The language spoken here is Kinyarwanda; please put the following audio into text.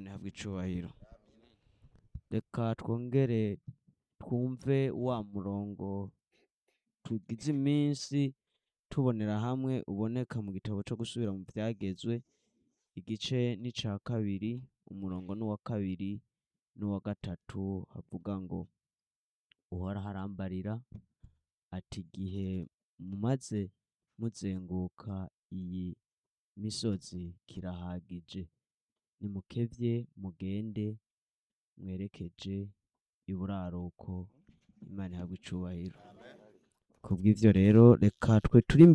ahabwe icyubahiro reka twongere twumve wa murongo tugize iminsi tubonera hamwe uboneka mu gitabo cyo gusubira mu byagezwe igice n'icya kabiri umurongo n'uwa kabiri n'uwa gatatu havuga ngo uhoraho arambarira ati igihe mumaze muzenguka iyi misozi kirahagije nimukebye mugende mwerekeje iburaruko imana ihabwa icyubahiro kubw'ibyo rero reka twe turi